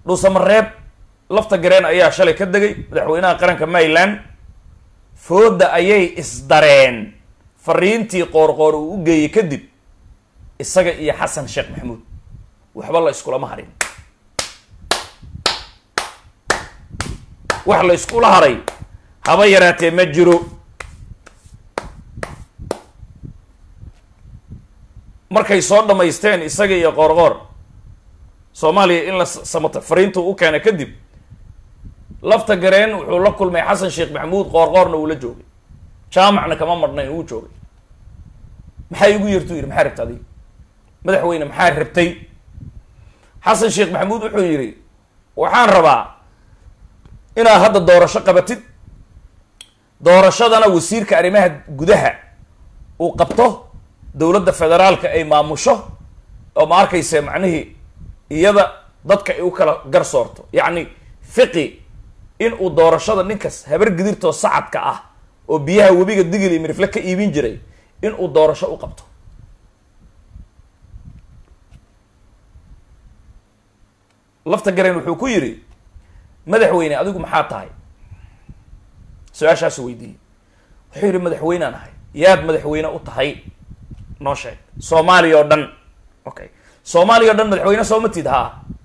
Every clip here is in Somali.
dhuusamareeb lafta gareen ayaa shalay ka degay madaxweynaha qaranka maryland fooda ayay isdareen fariintii qoorqoor uu u geeyey kadib isaga iyo xasan sheekh maxamuud waxba la iskulama harin wax la iskula haray haba yaraatee ma jiro markay soo dhammaysteen isaga iyo qoorqoor soomaaliya in la samato fariintuu u keena kadib lafta gareen wuxuu la kulmay xasan sheekh maxamuud qoorqoorna uu la joogay jaamacna kama marhnayn uu joogay maxaa igu yartuu yidhi maxaa rabta adiga madaxweyne maxaa rabtay xasan sheekh maxamuud wuxuu yidhi waxaan rabaa inaad hadda doorasho qabatid doorashadana wasiirka arrimaha gudaha uu qabto dowladda federaalka ay maamusho oo ma arkayse macnihii iyada dadka ay u kala gar soorto yacni fiqi in uu doorashada ninkas habar gidirtoo sacadka ah oo biyaha webiga digil iyo mirifle ka iibin jiray in uu doorasho u qabto lafta gareen wuxuu ku yidhi madaxweyne adigu maxaa tahay su-aashaasu weydiiyey wuxuu yidhi madaxweynaan ahay yaad madaxweyne u tahay noo sheeg soomaaliya oo dhan okay soomaaliya o dhan madaxweyne soo matid haa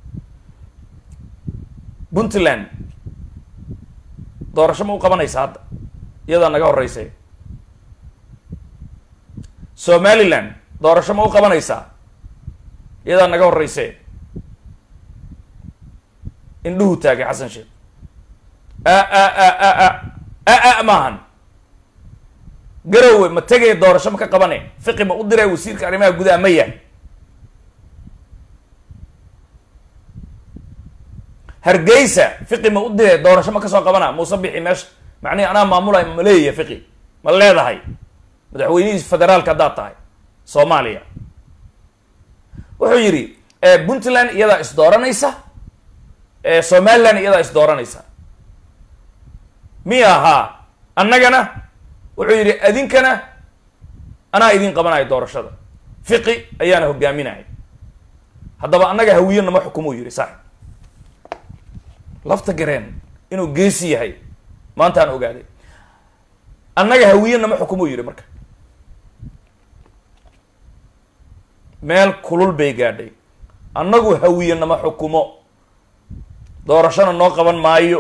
puntland doorasho ma u qabanaysa hadda iyadaa naga horreysay somaliland doorasho ma u qabanaysaa iyadaa naga horreysay indhuhu taagay xasan sheekh a a a a a a a maahan garowe ma tegay doorasho ma ka qabane fiqi ma u diray wasiirka arrimaha gudaha maya hargeysa fiqi ma u diray doorasho ma kasoo qabana muuse bixi meesha macnihi anaa maamulay ma leeyahay fiqi ma leedahay madaxweynihii federaalka haddaad tahay soomaaliya wuxuu yidhi puntland iyadaa is dooranaysa somaliland iyadaa is dooranaysa miya ahaa annagana wuxuu yidhi adinkana anaa idin qabanayo doorashada fiqi ayaana hogaaminaya haddaba annaga hawiye nama xukumuu yidhi saaxib lafta gareen inuu geesi yahay maantaan ogaaday annaga hawiye nama xukumuu yidhi marka meel kulul bay gaadhay annagu hawiye nama xukumo doorashona noo qaban maayo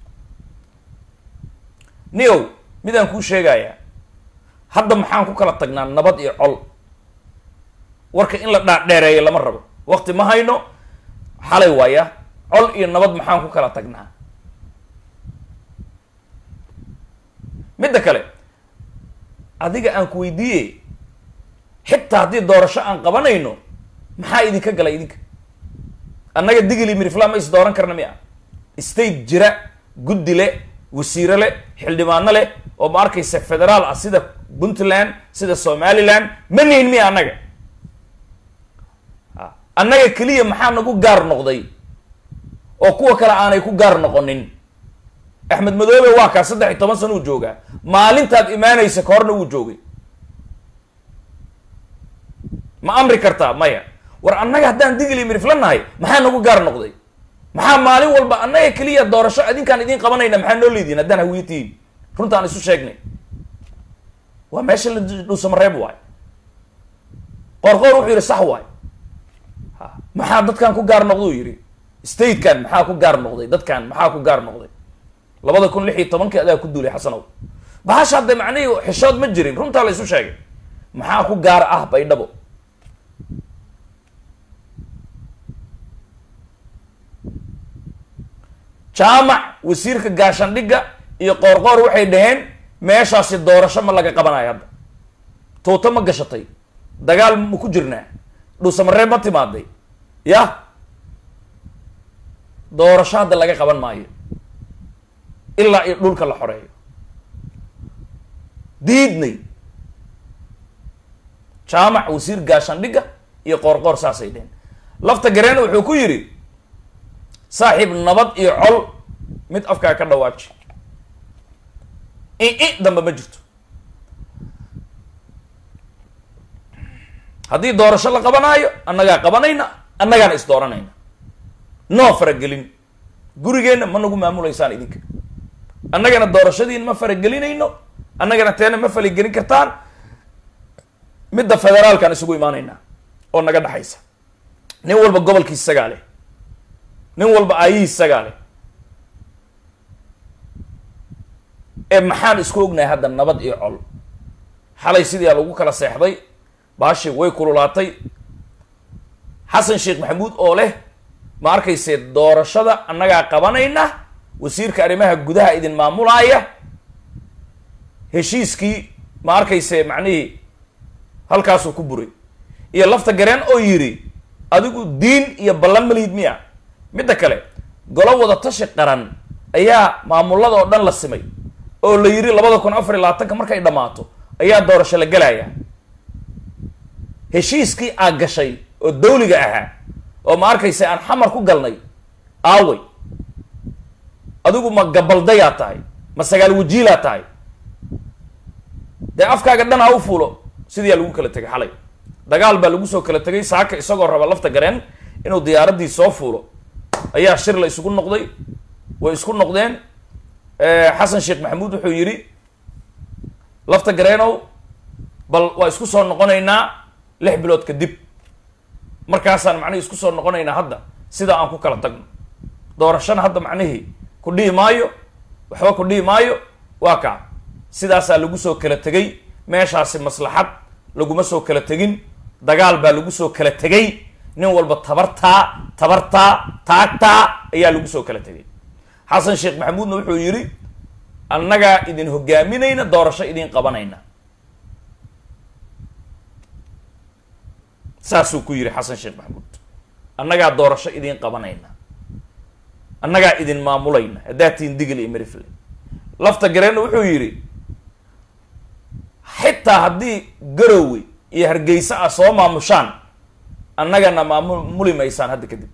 niow midaan kuu sheegayaa hadda maxaan ku kala tagnaa nabad iyo col warka in la dhaadheereeyo lama rabo wakti ma hayno xalay waaya col iyo nabad maxaan ku kala tagnaa midda kale adiga aan ku weydiiye xitaa haddii doorasho aan qabanayno maxaa idinka galay idinka annaga digili mirifla ma is dooran karna mi a state jira guddi le wasiire le xildhibaano leh oo ma arkaysa federaal ah sida puntland sida somaliland ma nihin miya annaga annaga keliya maxaa nagu gaar noqday oo kuwa kale aanay ku gaar noqonin axmed madoobe waa kaa saddex iyo toban sana uu joogaa maalintaad imaanaysa ka horna wuu joogay ma amri kartaa maya war annaga haddaan digili mirifla nahay maxaa nagu gaar noqday maxaa maalin walba annaga keliya doorasho adinkaan idin qabanayna maxaa noo leedihin haddaan hawiyatihiin runta aan isu sheegnay waa meesha la dhuusamareeb waay qoorqoor wuxuu yidhi sax waay ha maxaa dadkan ku gaar noqda uu yidhi statekan maxaa ku gaar noqday dadkan maxaa ku gaar noqday labada kun lix iyo tobankii adaa ku duulay xasanow bahasha hadda macnihii xishood ma jirin runtaa la isu sheegay maxaa ku gaar ah baydhabo jaamac wasiirka gaashandhigga iyo qoorqoor waxay dhaheen meeshaasi doorasho ma laga qabanayo hadda tuuto ma gashatay dagaal ma ku jirnaa dhuusamareeb ma timaaday yah doorasho hadda laga qaban maayo ilaa iyo dhulka la xoreeyo diidnay jaamac wasiir gaashandhigga iyo qoorqoor saasay dheheen lafta gareen wuxuu ku yidhi saaxiib nabad iyo col mid afkaa ka dhawaaji i i dambe ma jirto haddii doorasho la qabanaayo annagaa qabanayna annagaana is dooranayna noo faragelin gurigeenna ma nagu maamulaysaan idinka annagana doorashadiin ma faragelinayno annagana teena ma faligelin kartaan midda federaalkaan isugu imaanaynaa oo naga dhexaysa nin walba gobolkiis isagaa leh nin walba aayihiis isagaa leh ee maxaan isku ognahay hadda nabad iyo col xalay sidii a lagu kala seexday baashi way kululaatay xasan sheekh maxamuud oo leh ma arkayse doorashada annagaa qabanayna wasiirka arrimaha gudaha idin maamulaaya heshiiskii ma arkayse macnihii halkaasuu ku buray iyo lafta gareen oo yidhi adigu diin iyo ballan malihid miya midda kale golo wada tashi qaran ayaa maamulada oo dhan la simay oo la yidhi labada kun afar iyo labaatanka markay dhammaato ayaa doorasho la gelaya heshiiskii aa gashay oo dawliga ahaa oo ma arkaysa aan xamar ku galnay aaway adigu ma gabaldayaa tahay ma sagaal wajiilaa tahay dee afkaaga dhan ha u fuulo sidiiyaa lagu kala tegay xalay dagaal baa lagu soo kala tegay saaka isagoo raba lafta gareen inuu diyaaraddii soo fuulo ayaa shir la isugu noqday way isku noqdeen xasan sheekh maxamuud wuxuu yidhi lafta gareenow bal waa isku soo noqonaynaa lix bilood kadib markaasaan macnihii isku soo noqonaynaa hadda sidaa aan ku kala tagno doorashana hadda macnihii ku dhihi maayo waxba ku dhihi maayo waa kaa sidaasaa lagu soo kala tegay meeshaasi maslaxad laguma soo kala tegin dagaal baa lagu soo kala tegay nin walba tabartaa tabartaa taagtaa ayaa lagu soo kala tegay xasan sheekh maxamuudna wuxuu yidhi annagaa idin hogaaminayna doorasho idin qabanayna saasuu ku yidhi xasan sheekh maxamuud annagaa doorasho idin qabanayna annagaa idin maamulayna haddaa tiin digil iyo merifle lafta gareenna wuxuu yidhi xitaa haddii garowe iyo hargeysa ah soo maamushaan annagana maamuli maysaan hadda kadib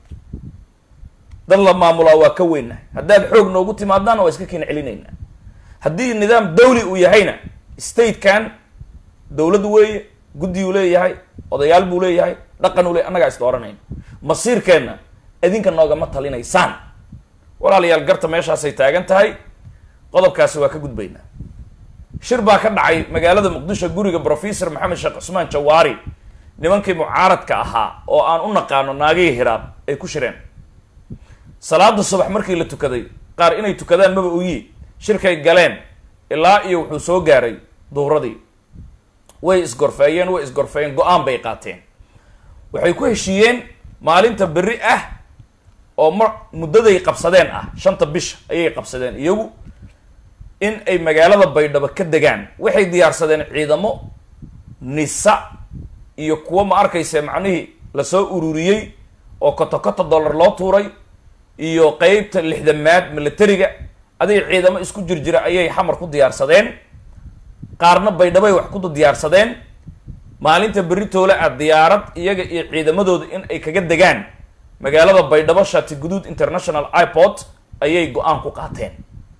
dad la maamulaa waa ka weynahay haddaad xoog noogu timaadaana waa iska keena celinaynaa haddii nidaam dawli uu yahayna statekan dawlad weeye guddiyuu leeyahay odayaal buu leeyahay dhaqan uu leeyahy annagaa is dooranayna masiirkeenna idinka noogama talinaysaan walaalayaal garta meeshaasay taagan tahay qodobkaasi waa ka gudbaynaa shir baa ka dhacay magaalada muqdisho guriga professor maxamed sheekh cusmaan jawaari nimankii mucaaradka ahaa oo aan u naqaano naagihii hiraab ay ku shireen salaada subax markii la tukaday qaar inay tukadaan maba oyi shirkay galeen ilaa iyo wuxuu soo gaaray duhuradii way isgorfeeyeen way isgorfeeyeen go-aan bay qaateen waxay ku heshiiyeen maalinta berri ah oo ma muddaday qabsadeen ah shanta bisha ayay qabsadeen iyagu in ay magaalada baydhabo ka degaan waxay diyaarsadeen ciidamo nisa iyo kuwo ma arkayse macnihii lasoo ururiyey oo koto koto dollar loo tuuray iyo qeybta lixdamaad militariga adiga ciidamo isku jir jira ayay xamar ku diyaarsadeen qaarna baydhabay wax ku diyaarsadeen maalinta berri toole ah diyaarad iyaga iyo ciidamadooda in ay kaga degaan magaalada baydhabo shati guduud international airport ayay go-aan ku qaateen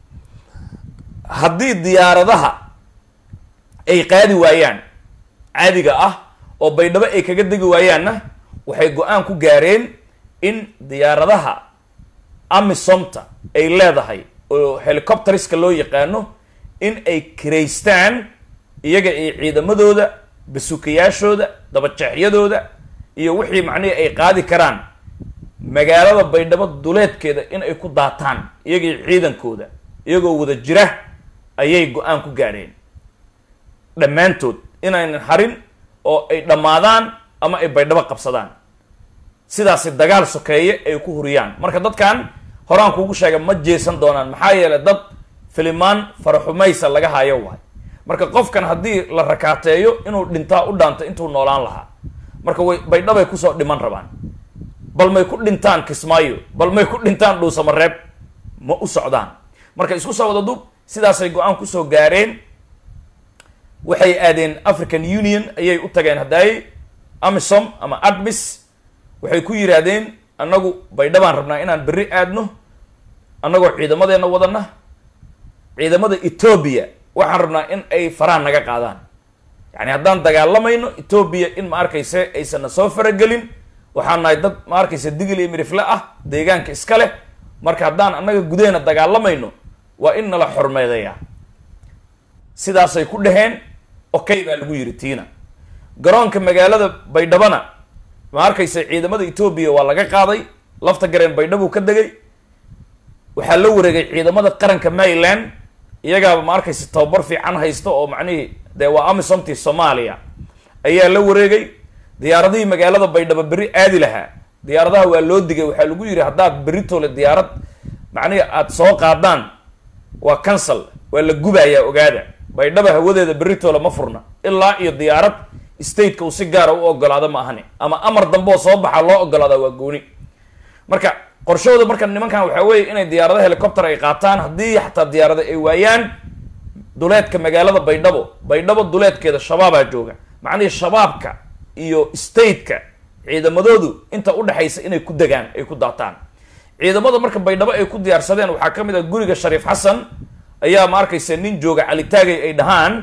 haddii diyaaradaha ay qaadi waayaan caadiga ah oo baydhabo ay kaga degi waayaanna waxay go-aan ku gaareen in diyaaradaha amisomta ay leedahay oo helicopteriska loo yaqaano in ay kiraystaan iyaga iyo ciidamadooda basukayaashooda dabajeexyadooda iyo wixii macnihii ay qaadi karaan magaalada baydhabo duleedkeeda in ay ku daataan iyaga iyo ciidankooda iyagoo wada jira ayay go-aan ku gaadheen dhammaantood inaynan harin oo ay dhammaadaan ama ay baydhabo qabsadaan sidaasi dagaal sokeeye ay ku huriyaan marka dadkan horaan kuugu sheega ma jeesan doonaan maxaa yeelay dad filimaan faraxumaysa laga hayo waay marka qofkan haddii la rakaateeyo inuu dhintaa u dhaanto intuu noolaan lahaa marka way baydhabay kusoo dhiman rabaan bal may ku dhintaan kismaayo bal may ku dhintaan dhuusamareeb ma u socdaan marka isku soo wada dub sidaasay go-aan kusoo gaareen waxay aadeen african union ayay u tageen haddaay amisom ama admis waxay ku yidhaahdeen annagu baydhabaan rabnaa inaan berri aadno annagoo ciidamadeenna wadana ciidamada etoobiya waxaan rabnaa in ay faraan naga qaadaan yacni haddaan dagaalamayno etoobiya in ma arkayse aysanna soo faragelin waxaan nahay dad ma arkayse digil iyo mirifle ah deegaanka iska leh marka haddaan annaga gudaheena dagaalamayno waa in nala xormeedeeyaa sidaasay ku dhaheen okay baa lagu yidhi tiina garoonka magaalada baydhabana ma arkaysa ciidamada etoobiya waa laga qaaday lafta gareen baydhabuu ka degay waxaa la wareegay ciidamada qaranka maryland iyagaaba ma arkaysa tababar fiican haysta oo macnihii dee waa amisomtii soomaaliya ayaa la wareegay diyaaradihii magaalada baydhabo berri aadi lahaa diyaaradaha waa loo digay waxaa lagu yidhi haddaad berritole diyaarad macnihi aada soo qaadaan waa cancel waa la gubayaa ogaada baydhaba hawadeeda berritole ma furna ilaa iyo diyaarad stateka uu si gaara u ogolaado ma ahani ama amar dambe oo soo baxa loo ogolaadaa waa gooni marka qorshahooda marka nimankan waxaa weeye inay diyaarado helicopter ay qaataan haddii xataa diyaarada ay waayaan duleedka magaalada baydhabo baydhabo duleedkeeda shabaabaa jooga macnihii shabaabka iyo stateka ciidamadoodu inta udhexaysa inay ku degaan ay ku daataan ciidamada marka baydhabo ay ku diyaarsadeen waxaa ka mid ah guriga shariif xasan ayaa ma arkaysa nin jooga calitaagay ay dhahaan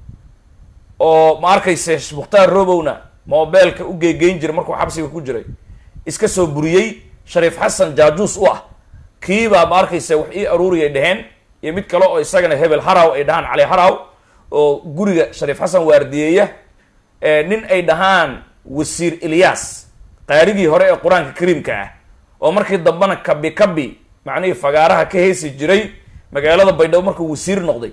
oo ma arkayse mukhtaar robowna mobeelka u geegeyn jiray markuu xabsiga ku jiray iska soo buriyey shariif xasan jaajuus u ah kiibaa ma arkayse wax ii aruuriyay dheheen iyo mid kale oo isagana hebel haraw ay dhahaan cali haraw oo guriga shariif xasan waardiyeeya nin ay dhahaan wasiir ilyas qaarigii hore ee qur-aanka kariimka ah oo markii dambena kabi kabi macnihii fagaaraha ka heesi jiray magaalada baydhabo markuu wasiir noqday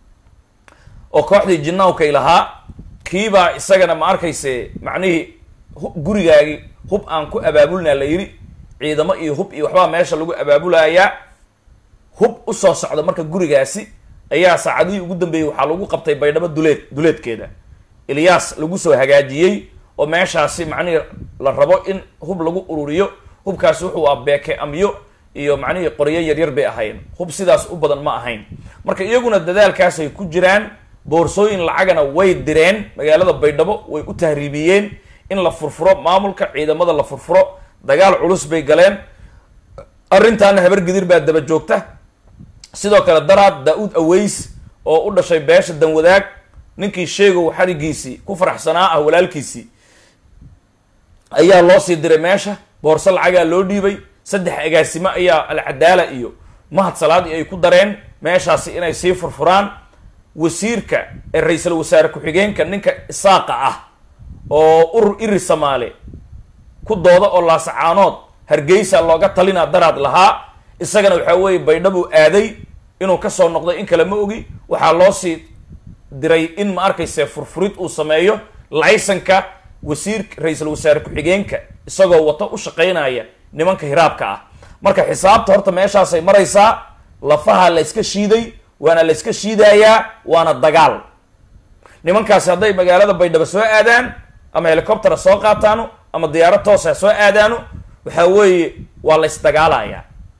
oo kooxdii jinawkay lahaa kiibaa isagana ma arkayse macnihii gurigaagii hub aan ku abaabulnaa la yidhi ciidamo iyo hub iyo waxbaa meesha lagu abaabulayaa hub usoo socda marka gurigaasi ayaa saacadihii ugu dambeeyey waxaa lagu qabtay baydhabo duleed duleedkeeda ilyas lagu soo hagaajiyey oo meeshaasi macnihii la rabo in hub lagu ururiyo hubkaasi wuxuu ah beeke amyo iyo macnihii qoryo yaryar bay ahayn hub sidaas u badan ma ahayn marka iyaguna dadaalkaasay ku jiraan boorsooyin lacagana way direen magaalada baydhabo way u tahriibiyeen in la furfuro maamulka ciidamada la furfuro dagaal culus bay galeen arrintaana habar gidir baa daba joogta sidoo kale daraad daa-uud aweys oo u dhashay beesha danwadaag ninkii sheegow xarigiisii ku faraxsanaa ah walaalkiisii ayaa loo sii diray meesha boorso lacagaa loo dhiibay saddex agaasimo ayaa alcadaala iyo mahad salaadi ay ku dareen meeshaasi inay sii furfuraan wasiirka ee ra-iisul wasaare ku-xigeenka ninka isaaqa ah oo urur iri samaale ku dooda oo laasacaanood hargeysa looga talinaa daraad lahaa isagana waxaa weeye baydhabuu aaday inuu kasoo noqday in kale ma ogi waxaa loo sii diray in ma arkayse furfurid uu sameeyo laysanka wasiirka ra-iisul wasaare ku-xigeenka isagoo wato u shaqaynaya nimanka hiraabka ah marka xisaabta horta meeshaasay maraysaa lafaha la yska shiiday waana la yska shiidayaa waana dagaal nimankaasi hadday magaalada baydhabo soo aadaan ama helicoptera soo qaataano ama diyaarad toosa soo aadaano waxaa weeye waa la ysdagaalayaa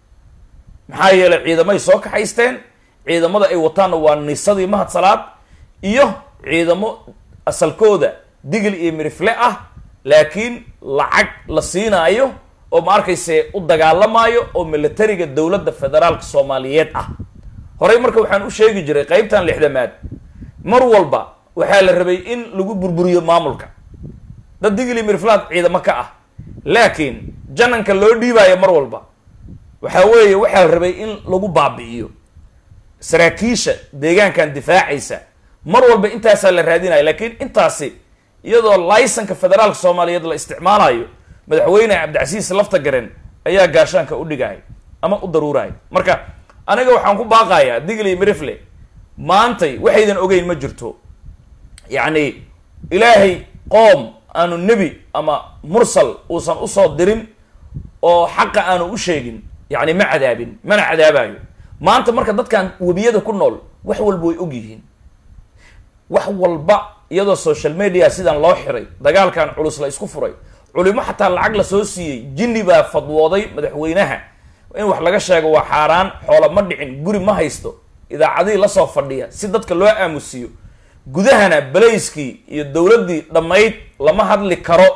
maxaa yeelay ciidamay soo kaxaysteen ciidamada ay wataanna waa nisadii mahad salaad iyo ciidamo asalkooda digil iyo mirifle ah laakiin lacag la siinaayo oo ma arkayse u dagaalamaayo oo militariga dowladda federaalka soomaaliyeed ah horey marka waxaan u sheegi jiray qeybtan lixdamaad mar walba waxaa la rabay in lagu burburiyo maamulka dad digili mirflaad ciidamo ka ah laakiin jananka loo dhiibaayo mar walba waxaa weeye waxaa la rabay in lagu baabi'iyo saraakiisha deegaankan difaacaysa mar walba intaasaa la raadinaya laakiin intaasi iyadoo laysanka federaalka soomaaliyeed la isticmaalayo madaxweyne cabdicasiis lafta garen ayaa gaashaanka u dhigaya ama u daruuraya marka aniga waxaan ku baaqayaa digli mirifle maantay waxaydan ogeyn ma jirto yacni ilaahay qoom aanu nebi ama mursal uusan usoo dirin oo xaqa aanu u sheegin yacni ma cadaabin mana cadaabayo maanta marka dadkan webiyada ku nool wax walba way og yihiin wax walba iyadoo social media sidan loo xiray dagaalkan culus la isku furay culimo xataa lacag la soo siiyey jinni baa fadwooday madaxweynaha in wax laga sheego waa xaaraan xoola ma dhicin guri ma haysto idaacadihii lasoo fadhiya si dadka loo aamusiyo gudahana balayskii iyo dowladdii dhammayd lama hadli karo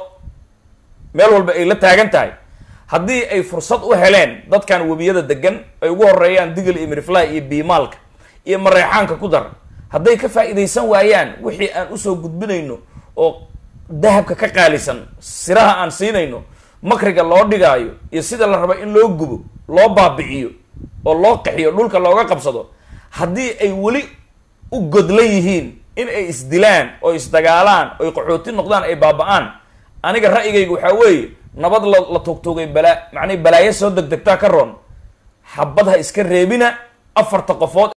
meel walba ay la taagan tahay haddii ay fursad u heleen dadkan webiyada degan ay ugu horeeyaan digil iyo mirifly iyo biimaalka iyo mareexaanka ku dar hadday ka faa'iidaysan waayaan wixii aan usoo gudbinayno oo dahabka ka qaalisan siraha aan siinayno makriga loo dhigaayo iyo sida la rabo in loo gubo loo baabi'iyo oo loo qaxiyo dhulka looga qabsado haddii ay weli u godlan yihiin in ay isdilaan oo isdagaalaan oy qaxooti noqdaan ay baaba-aan aniga ra'yigayga waxaa weeye nabad la la tugtugay balaa macnihi balaayo soo degdegtaa ka roon xabad ha iska reebina afarta qofood